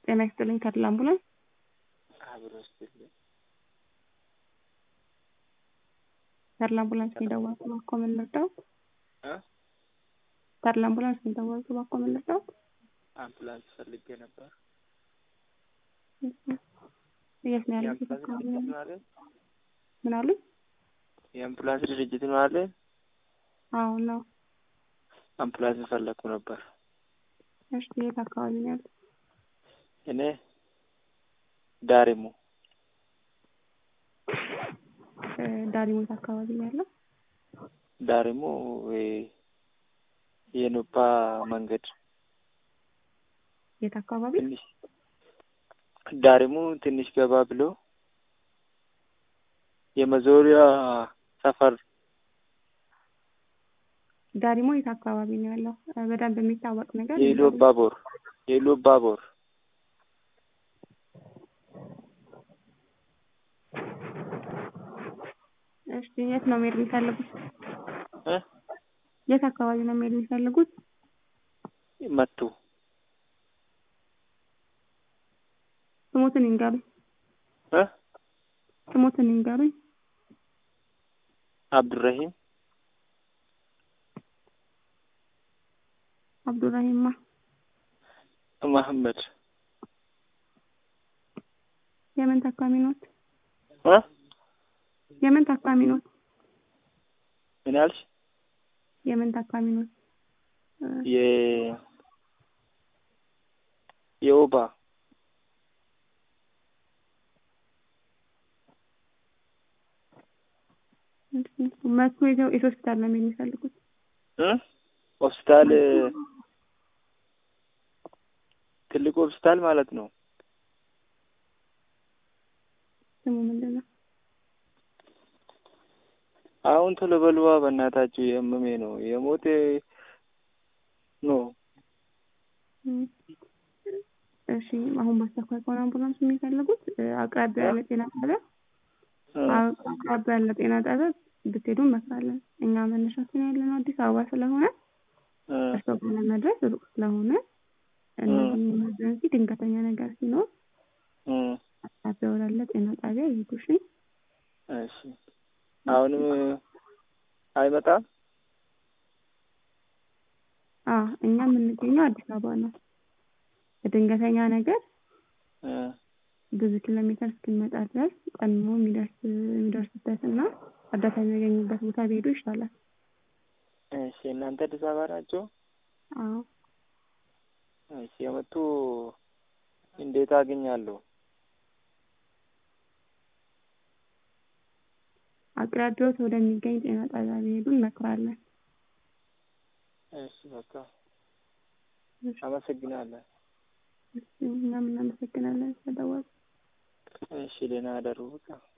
ጤና ይስጥልኝ ተድላ አምቡላንስ አብሮ ይስጥልኝ። ተድላ አምቡላንስ ነው የደወልኩት እባክዎ ምን ልርዳዎት? እ ተድላ አምቡላንስ ነው የደወልኩት እባክዎ ምን ልርዳዎት? አምቡላንስ ፈልጌ ነበር። የት ነው ያሉት? የት የአምቡላንስ አካባቢ ድርጅት ነው? ነው አይደል? ምን አሉኝ? የአምቡላንስ ድርጅት ነው አይደል? አዎ ነው። አምቡላንስ ፈለግኩ ነበር። እሺ የት አካባቢ ነው ያሉት? እኔ ዳሪሙ እ ዳሪሞት አካባቢ ነው ያለው? ዳሪሙ ወይ የኖባ መንገድ የት አካባቢ? ትንሽ ዳሪሙ ትንሽ ገባ ብሎ የመዞሪያ ሰፈር ዳሪሞ የት አካባቢ ነው ያለው? እ በደንብ የሚታወቅ ነገር የኢሉ ባቦር የኢሉ ባቦር እሺ የት ነው መሄድ የሚፈልጉት? እ የት አካባቢ ነው መሄድ የሚፈልጉት? መቱ ስሞትን ይንገሩኝ። እ ስሞትን ይንገሩኝ። አብዱራሂም አብዱራሂማ መሐመድ የምን ታካሚ ኖት? እ የምን ታካሚ ኖት? ምን ያልሽ? የምን ታካሚ ኖት? እ የ የወባ መቱ የት የት ሆስፒታል ነው መሄድ የሚፈልጉት? እ ሆስፒታል ትልቁ ሆስፒታል ማለት ነው። ስሙ ምንድን ነው? አሁን ቶሎ በልዋ በእናታችሁ የእመሜ ነው የሞቴ ነው። እም እሺ አሁን በአስቸኳይ ከሆነ አምቡላንስ የሚፈልጉት እ አቅራቢያ ያለ ጤና ጣቢያ እ አቅራቢያ ያለ ጤና ጣቢያ ብትሄዱ እንመክራለን። እኛ መነሻችን ያለነው አዲስ አበባ ስለሆነ እ እርስዎ ጋር ለመድረስ ሩቅ ስለሆነ እነዚህ ኢመርጀንሲ ድንገተኛ ነገር ሲኖር እ አቅራቢያ ወዳለ ጤና ጣቢያ ይሄዱ እሺ። እሺ አሁንም አይመጣም? አ እኛ የምንገኘው አዲስ አበባ ነው። በድንገተኛ ነገር እ ብዙ ኪሎ ሜትር እስኪመጣ ድረስ ቀድሞ የሚደርስ የሚደርስበት እና እርዳታ የሚያገኙበት ቦታ ቢሄዱ ይሻላል። እሺ እናንተ አዲስ አበባ ናቸው? አዎ እሺ የመጡ እንዴት አገኛለሁ? አቅራቢያዎት ወደሚገኝ ጤና ጣቢያ ቢሄዱ እንመክራለን። እሺ በቃ አመሰግናለሁ። እሺ እኛም እናመሰግናለን ስለደወሉ። እሺ ደህና እደሩ በቃ